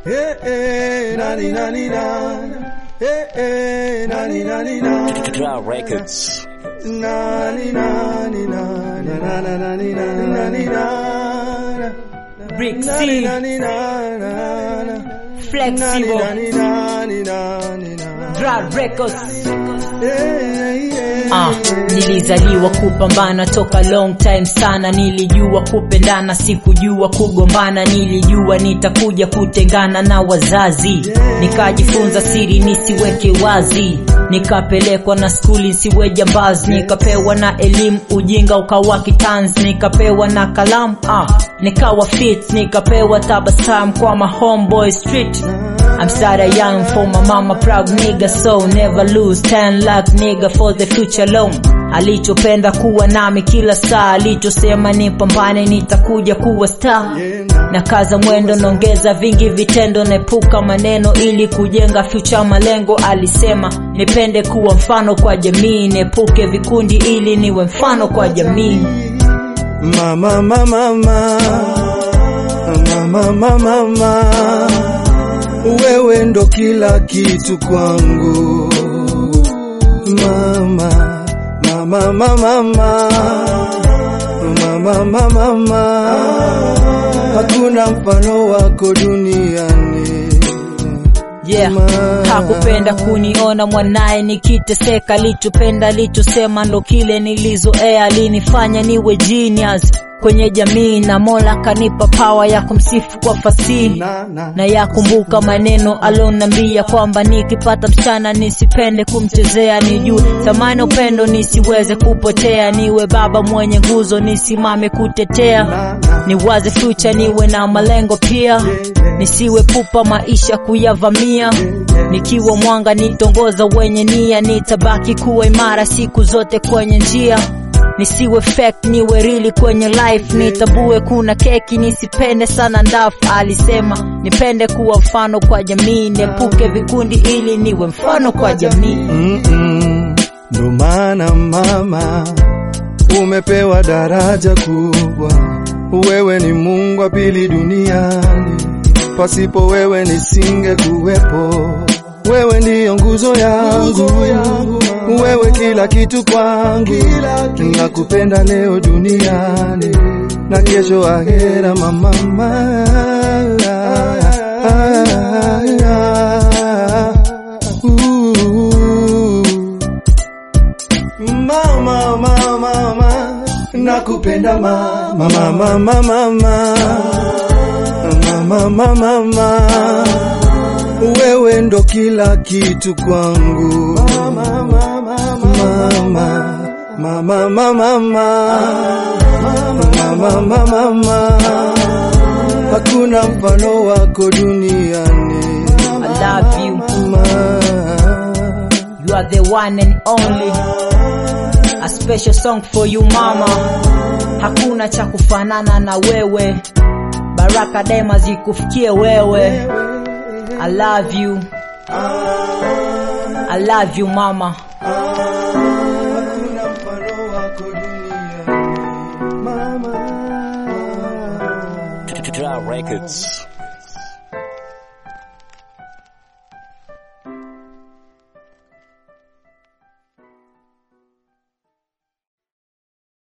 Eh, eh, nani, nani, nani. Eh, eh, nani, nani, nani. Dra Records. Nani, nani, nani, nani, nani, nani, nani, nani. Brick Nani, C, nani, nani, nani. Flexible, Nani, nani, nani, nani. Dra Records. Eh, eh, Ah, nilizaliwa kupambana toka long time sana, nilijua kupendana, sikujua kugombana, nilijua nitakuja kutengana na wazazi, nikajifunza siri nisiweke wazi, nikapelekwa na skuli nsiwe jambazi, nikapewa na elimu ujinga ukawa kitanzi, nikapewa na kalamu ah, nikawa fit, nikapewa tabasamu kwa ma homeboy street I'm started young for my mama proud nigga so never lose 10 lakh nigga for the future long alichopenda kuwa nami kila saa alichosema nipambane nitakuja kuwa star na kaza mwendo naongeza vingi vitendo naepuka maneno ili kujenga future malengo alisema nipende kuwa mfano kwa jamii niepuke vikundi ili niwe mfano kwa jamii Mama, mama, mama, mama, mama, mama, wewe ndo kila kitu kwangu. Mama, mama, mama, mama, mama, mama, mama, hakuna mfano wako duniani. yeah. Ma- hakupenda kuniona mwanaye nikiteseka alichopenda alichosema ndo kile nilizoea alinifanya niwe genius kwenye jamii na mola kanipa pawa ya kumsifu kwa fasihi Na, na, na yakumbuka maneno alonambia kwamba nikipata msichana nisipende kumchezea nijue thamani upendo nisiweze kupotea niwe baba mwenye nguzo nisimame kutetea na, na. niwaze future niwe na malengo pia nisiwe pupa maisha kuyavamia nikiwa mwanga nitongoza wenye nia nitabaki kuwa imara siku zote kwenye njia nisiwe fake niwe rili kwenye life nitabue kuna keki nisipende sana ndafu alisema nipende kuwa mfano kwa jamii niepuke vikundi ili niwe mfano kwa jamii Mm-mm. Ndo maana mama, umepewa daraja kubwa. Wewe ni Mungu wa pili duniani, pasipo wewe nisinge kuwepo. Wewe ndiyo nguzo yangu, wewe kila kitu kwangu. Nakupenda leo duniani na kesho ahera, mama. Ooh. Mama, mama, mama, nakupenda mama, mama, mama, mama, mama, mama, mama, wewe ndo kila kitu kwangu. Mama, mama, mama, mama, mama, mama, mama, mama, hakuna mfano wako duniani. I love you Mama. you are the one and only a special song for you mama hakuna cha kufanana na wewe baraka daima zikufikie wewe i love you i love you mama Hakuna mfano wako duniani. Mama. Dra Records.